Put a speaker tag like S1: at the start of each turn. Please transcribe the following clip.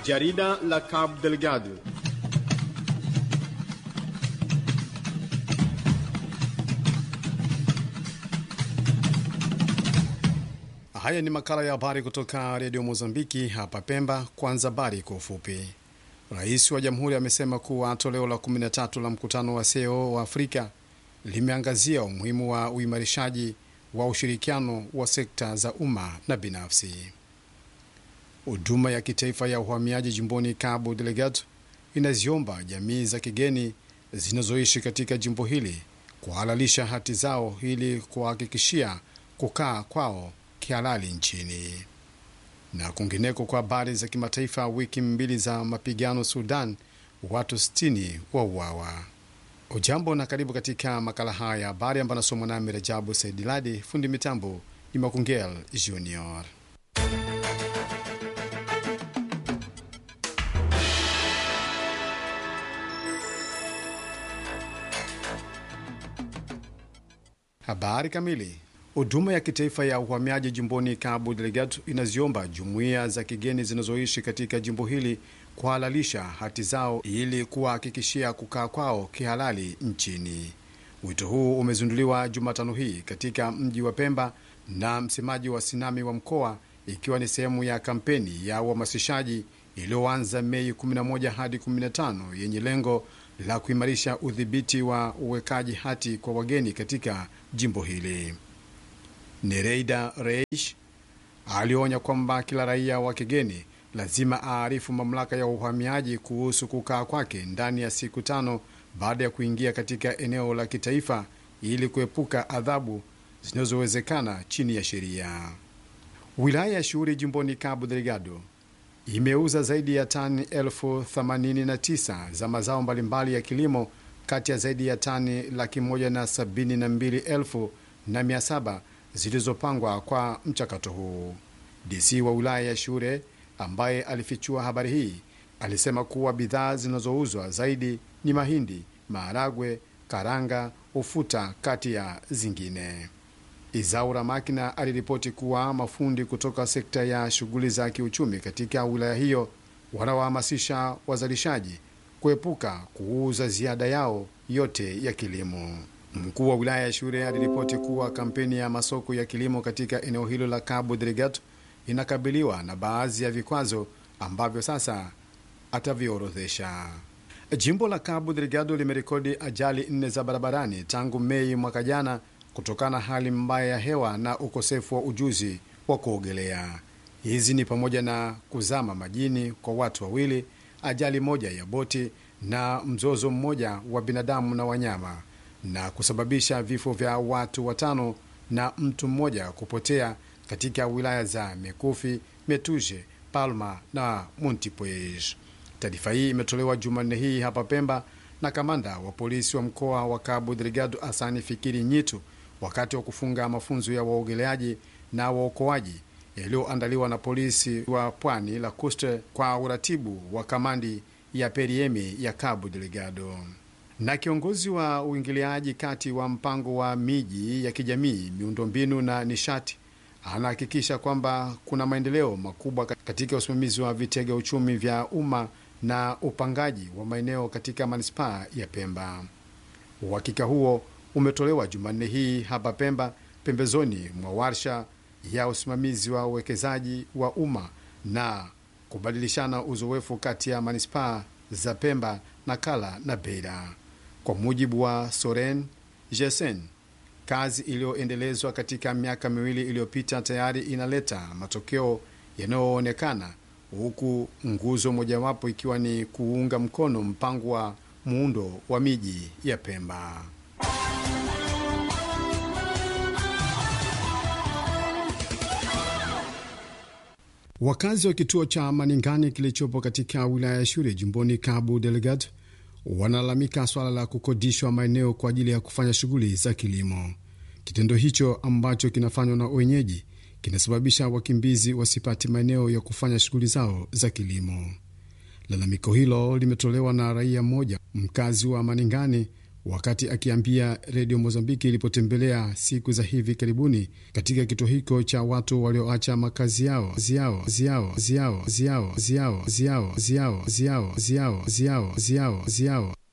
S1: Jarida la Cabo Delgado. Haya ni makala ya habari kutoka redio Mozambiki hapa Pemba. Kwanza habari kwa ufupi. Rais wa jamhuri amesema kuwa toleo la 13 la mkutano wa CEO wa Afrika limeangazia umuhimu wa uimarishaji wa ushirikiano wa sekta za umma na binafsi. Huduma ya kitaifa ya uhamiaji jimboni Cabo Delgado inaziomba jamii za kigeni zinazoishi katika jimbo hili kuhalalisha hati zao ili kuhakikishia kukaa kwao kihalali nchini. Na kwingineko, kwa habari za kimataifa, wiki mbili za mapigano Sudan, watu 60 wauawa. Ujambo na karibu katika makala haya ya habari ambayo anasomwa nami Rajabu Saidiladi. Fundi mitambo ni Makungel Junior. Habari kamili. Huduma ya kitaifa ya uhamiaji jimboni Cabo Delgado inaziomba jumuiya za kigeni zinazoishi katika jimbo hili kuhalalisha hati zao ili kuwahakikishia kukaa kwao kihalali nchini. Wito huu umezinduliwa Jumatano hii katika mji wa Pemba na msemaji wa Sinami wa mkoa, ikiwa ni sehemu ya kampeni ya uhamasishaji iliyoanza Mei 11 hadi 15 yenye lengo la kuimarisha udhibiti wa uwekaji hati kwa wageni katika jimbo hili. Nereida Reish alionya kwamba kila raia wa kigeni lazima aarifu mamlaka ya uhamiaji kuhusu kukaa kwake ndani ya siku tano baada ya kuingia katika eneo la kitaifa ili kuepuka adhabu zinazowezekana chini ya sheria. Wilaya ya Shughuli jimboni Cabo Delgado imeuza zaidi ya tani elfu themanini na tisa za mazao mbalimbali ya kilimo kati ya zaidi ya tani laki moja na sabini na mbili elfu na mia saba zilizopangwa kwa mchakato huu. DC wa wilaya ya Shure ambaye alifichua habari hii alisema kuwa bidhaa zinazouzwa zaidi ni mahindi, maharagwe, karanga, ufuta kati ya zingine. Izaura Makina aliripoti kuwa mafundi kutoka sekta ya shughuli za kiuchumi katika wilaya hiyo wanawahamasisha wazalishaji kuepuka kuuza ziada yao yote ya kilimo. Mkuu wa wilaya ya Shure aliripoti kuwa kampeni ya masoko ya kilimo katika eneo hilo la Cabo Delgado inakabiliwa na baadhi ya vikwazo ambavyo sasa ataviorodhesha. Jimbo la Cabo Delgado limerekodi ajali nne za barabarani tangu Mei mwaka jana kutokana na hali mbaya ya hewa na ukosefu wa ujuzi wa kuogelea. Hizi ni pamoja na kuzama majini kwa watu wawili, ajali moja ya boti na mzozo mmoja wa binadamu na wanyama na kusababisha vifo vya watu watano na mtu mmoja kupotea katika wilaya za Mekufi, Metuje, Palma na Montipuez. Taarifa hii imetolewa Jumanne hii hapa Pemba na kamanda wa polisi wa mkoa wa Cabo Delgado Asani Fikiri Nyitu wakati wa kufunga mafunzo ya waogeleaji na waokoaji yaliyoandaliwa na polisi wa pwani la Coste kwa uratibu wa kamandi ya Periemi ya Cabo Delgado na kiongozi wa uingiliaji kati wa mpango wa miji ya kijamii, miundombinu na nishati anahakikisha kwamba kuna maendeleo makubwa katika usimamizi wa vitega uchumi vya umma na upangaji wa maeneo katika manispaa ya Pemba. Uhakika huo umetolewa Jumanne hii hapa Pemba, pembezoni mwa warsha ya usimamizi wa uwekezaji wa umma na kubadilishana uzoefu kati ya manispaa za Pemba, Nakala na Beira. Kwa mujibu wa Soren Jesen, kazi iliyoendelezwa katika miaka miwili iliyopita tayari inaleta matokeo yanayoonekana, huku nguzo mojawapo ikiwa ni kuunga mkono mpango wa muundo wa miji ya Pemba. Wakazi wa kituo cha Maningani kilichopo katika wilaya ya Shure jimboni Cabo Delgado wanalalamika swala la kukodishwa maeneo kwa ajili ya kufanya shughuli za kilimo. Kitendo hicho ambacho kinafanywa na wenyeji kinasababisha wakimbizi wasipate maeneo ya kufanya shughuli zao za kilimo. Lalamiko hilo limetolewa na raia mmoja mkazi wa Maningani wakati akiambia redio Mozambiki ilipotembelea siku za hivi karibuni katika kituo hicho cha watu walioacha makazi yao ziao ziao ziao ziao ziao ziao ziao ziao ziao ziao ziao ziao